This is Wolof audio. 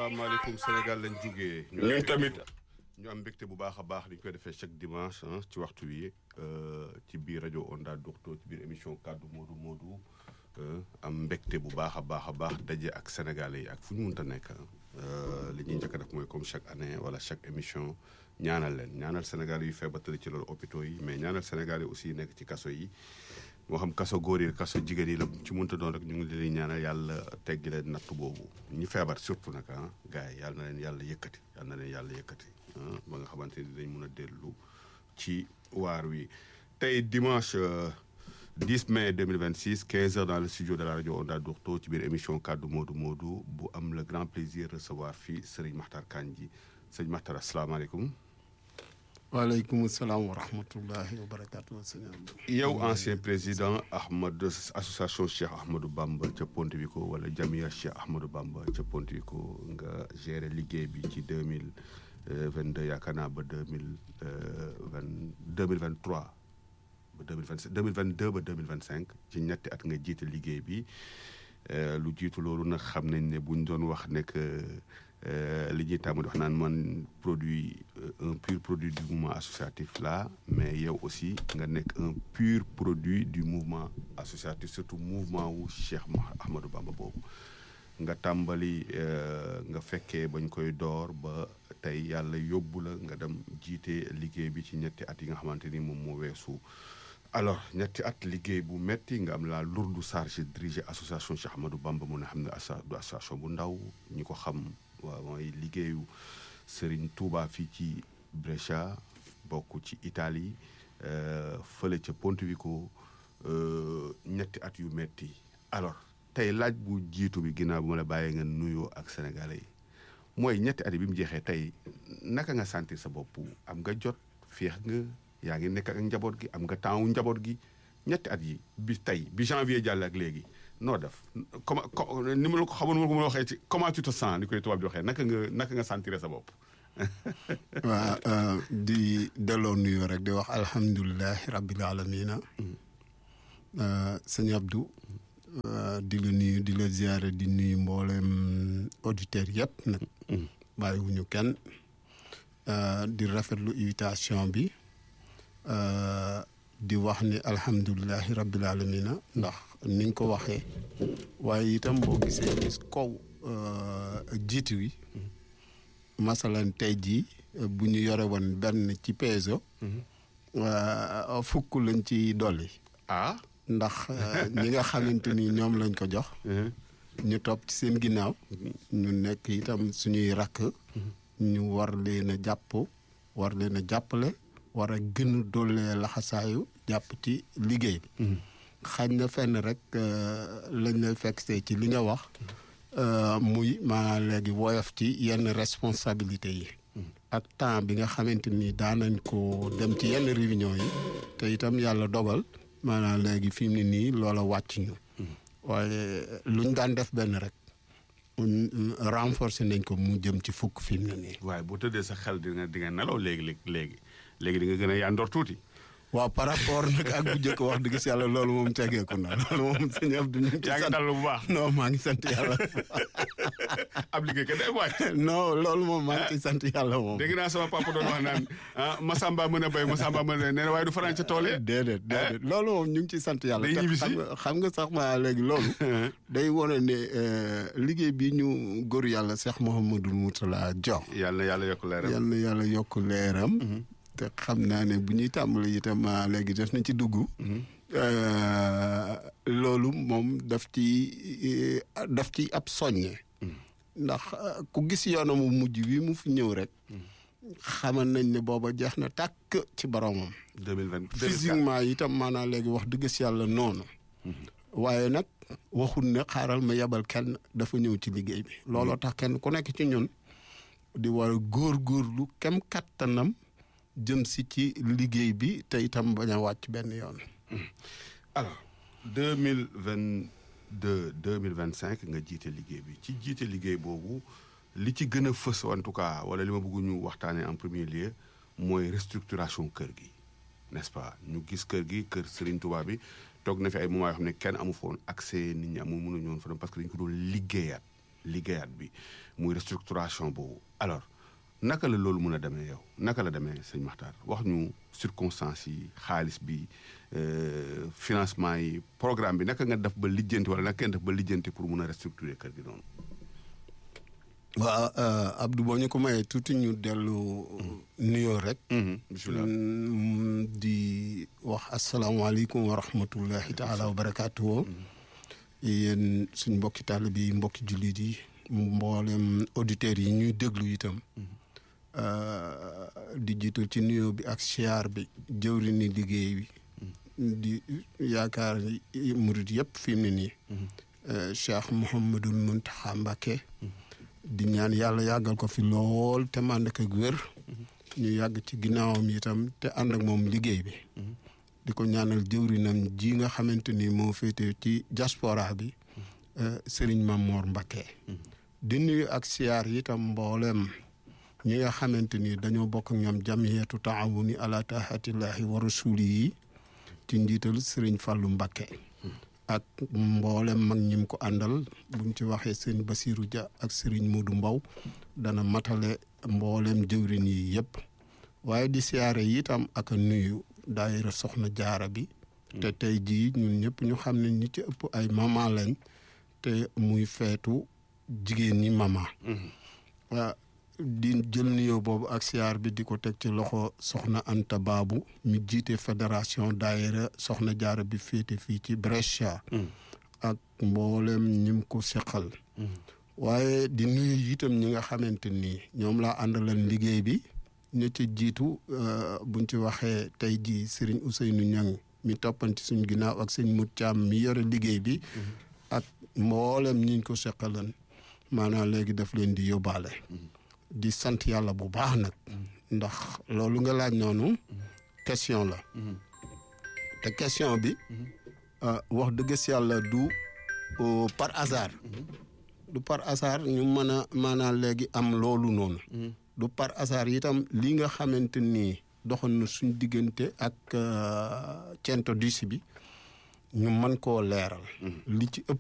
salaamaaleykum Sénégal lañ jugee. ñun tamit. ñu am mbégte bu baax a baax ni ñu koy defee chaque dimanche ci waxtu wi ci biir rajo Onda Docto ci biir émission kaddu Modou Modou am mbégte bu baax a baax a baax daje ak sénégalais yi ak fu ñu mënta nekk li ñuy njëkk a def mooy comme chaque année wala chaque émission ñaanal leen ñaanal sénégalais yu feebar tëdd ci loolu hôpitaux yi mais ñaanal sénégalais aussi nekk ci kaso yi. moo xam kaso góor yi kaso jigéen yi la ci mënta doon rek ñu ngi leen ñaanal yàlla teggi leen natt boobu ñu feebar surtout nag ah gars yi yàlla na leen yàlla yëkkati yàlla na leen yàlla yëkkati ba nga xamante ni dañ mun a dellu ci waar wi. tey dimanche 10 mai 2026 15 heures dans le studio de la rajo Onda Docto ci biir émission kaddu Modou Modou bu am le grand plaisir recevoir fii Serigne Makhtar Kandji sëñ Makhtar asalaamaaleykum. waaleykum salaam wa rahmatullahi wa barakaatu. yow ancien président Ahmad association Cheikh Ahmadou Bamba ca Pontevico wala Jamia Cheikh Ahmadou Bamba ca Pontevico nga gérer liggéey bi ci deux mille vingt deux yaakaar naa ba deux mille vingt deux mille vingt trois ba deux mille vingt deux mille vingt deux ba deux mille vingt cinq ci ñetti at nga jiite liggéey bi lu jiitu loolu nag xam nañ ne bu ñu doon wax nekk. li ñuy tàmm di wax naan man produit un pur produit du mouvement associatif là mais yow aussi nga nekk un pur produit du mouvement associatif surtout mouvement wu Cheikh Ahmadou Bamba boobu nga tàmbali nga fekkee bañ koy door ba tey yàlla yóbbu la nga dem jiite liggéey bi ci ñetti at yi nga xamante ni moom moo weesu alors ñetti at liggéey bu metti nga am la lourde charge diriger association Cheikh Ahmadou Bamba mu ne xam ne du association bu ndaw ñi ko xam waaw mooy liggéeyu Serigne Touba fii ci Brescia bokk ci Italie fële ca Pontevico ñetti at yu metti alors tey laaj bu jiitu bi ginnaaw bu ma la bàyyee nga nuyoo ak sénégalais yi mooy ñetti at yi bi mu jeexee tey naka nga sentir sa bopp am nga jot féex nga yaa ngi nekk ak njaboot gi am nga temps wu njaboot gi ñetti at yi bi tey bi janvier jàll ak léegi noo def comment ni ma la ko xamoon ma ko mën a waxee ci comment tu te sens ni koy tubaab di waxee naka nga naka nga sentir sa bopp. waaw di delloo nuyoo rek di wax alhamdulilahi rabbil alamina sëñ Abdou di la nuyu di la ziare di nuyu mboolem auditeurs yëpp nag. bàyyiwuñu kenn di rafetlu invitation bi. di wax ni alhamdulilahi rabbil alamina ndax ni nga ko waxee waaye itam boo gisee gis kaw jiitu wi masalan tey jii bu ñu yore woon benn ci peso fukk lañ ci dolli ah ndax ñi nga xamante ni ñoom lañ ko jox ñu topp ci seen ginnaaw ñu nekk itam suñuy rakk ñu war leen a jàpp war leen a jàppale war a gën a doolee laxasaayu jàpp ci liggéey bi xañ na fenn rek lañ lay fekk see ci li nga wax muy maanaam léegi woyof ci yenn responsabilité yi ak temps bi nga xamante ni daanañ ko dem ci yenn réunion yi te itam yàlla dogal maanaam léegi fi mu ne nii loola wàcc ñu waaye luñ daan def benn rek renforcer nañ ko mu jëm ci fukk fi mu ne nii waaye bu tëddee sa xel di nga di nga nelaw léegi léegi léegi di nga gën a yandoor tuuti waaw par rapport nag ak bu njëkk wax dëgg si yàlla loolu moom tegeeku na loolu moom sëñ Abdou ñu yaa ngi dal bu baax non maa ngi sant yàlla ab liggéey kat day wàcc non loolu moom maa ngi ciy sant yàlla moom dégg naa sama papa doon wax naan ah Masamba mën a béy Masamba mën a nee na waaye du fanaan ca tool yi déedéet déedéet loolu moom ñu ngi ciy sant yàlla day ñibbi si xam nga sax ma léegi loolu day wane ne liggéey bi ñu góor yàlla Cheikh Mouhamadou Moutala jox yàlla na yàlla yokk leeram yàlla na yàlla yokk leeram te xam naa ne bu ñuy tàmbali itam léegi def nañ ci dugg. loolu moom daf ci daf ci ab soññe. ndax ku gis yoonam mu mujj wi mu fi ñëw rek. xamal nañ ne booba jeex na tàkk ci boromam. deux mille vingt physiquement itam maanaam léegi wax dëgg si yàlla noonu. waaye nag waxul ne xaaral ma yebal kenn dafa ñëw ci liggéey bi. looloo tax kenn ku nekk ci ñun di war a góorgóorlu kem kattanam. jëm si ci liggéey bi te itam bañ a wàcc benn yoon. alors deux mille vingt deux deux mille vingt cinq nga jiite liggéey bi ci jiite liggéey boobu li ci gën a fës en tout cas wala li ma bëgg ñu waxtaanee en premier lieu mooy restructuration kër gi n'est-ce pas ñu gis kër gi kër Serigne Touba bi toog na fi ay moments yoo xam ne kenn amu foon accès nit ñi amul mënuñu woon fa dem parce que dañu ko doon liggéeyaat liggéeyaat bi muy restructuration boobu alors naka la loolu mën a demee yow naka la demee sëñ Makhtar wax ñu circonstances yi xaalis bi financement yi programme bi naka nga def ba lijjanti wala naka ngeen def ba lijjanti pour mun a restructurer kër gi noonu. waaw Abdou boo ñu ko mayee tuuti ñu dellu nuyoo rek. bisimilah di wax asalaamaaleykum wa rahmatullahi taala wa barakaatu. yéen suñ mbokki taalibe yi mbokki jullit yi mboolem auditeurs yi ñuy déglu itam. di jiitu ci nuyoo bi ak siyaar bi jëwri ni liggéey bi. di yaakaar murit yëpp fi mu ne nii. Cheikh Mouhamadul Mountakha Mbacké. di ñaan yàlla yàggal ko fi lool te mànd ak wér. ñu yàgg ci ginnaawam itam te ànd ak moom liggéey bi. di ko ñaanal jëwrinam ji nga xamante ni moo féete ci diaspora bi. Serigne Mamor Mbacké. di nuyu ak siyaar itam mboolem ñi nga xamante ni dañoo bokk ak ñoom jamiyatu taawuni ala taahatillahi wa rasuli yi ci njiital Serigne Fallou Mbacké. ak mboolem mag ñim ko àndal buñ ci waxee sëñ Basirou Dia ak Serigne Modou Mbow dana matale mboolem jëwrin yi yëpp waaye di siyaare itam ak nuyu daayira soxna jaara bi te tey jii ñun ñëpp ñu xam ne ñi ci ëpp ay mama lañ te muy feetu jigéen ñi mama waa di jël nuyoo boobu ak siyaar bi di ko teg ci loxo soxna Anta Babu mi jiite fédération daayira soxna jaara bi féete fii ci Brescia ak mboolem ñim ko seqal waaye di nuyu itam ñi nga xamante ni ñoom laa àndalan liggéey bi ñu ci jiitu buñ ci waxee tey jii Serigne Ousseynou Niang mi toppanti suñ ginnaaw ak sëñ Mut Caam mi yore liggéey bi ak mboolem ñiñ ko seqalan maanaam léegi daf leen di yóbbaale di sant yàlla bu baax nag ndax loolu nga laaj noonu question la te question bi wax dëgg si yàlla du par hasard du par hasard ñu mën a maanaam léegi am loolu noonu du par hasard itam li nga xamante ni doxoon na suñ diggante ak cento dix bi ñu mën koo leeral li ci ëpp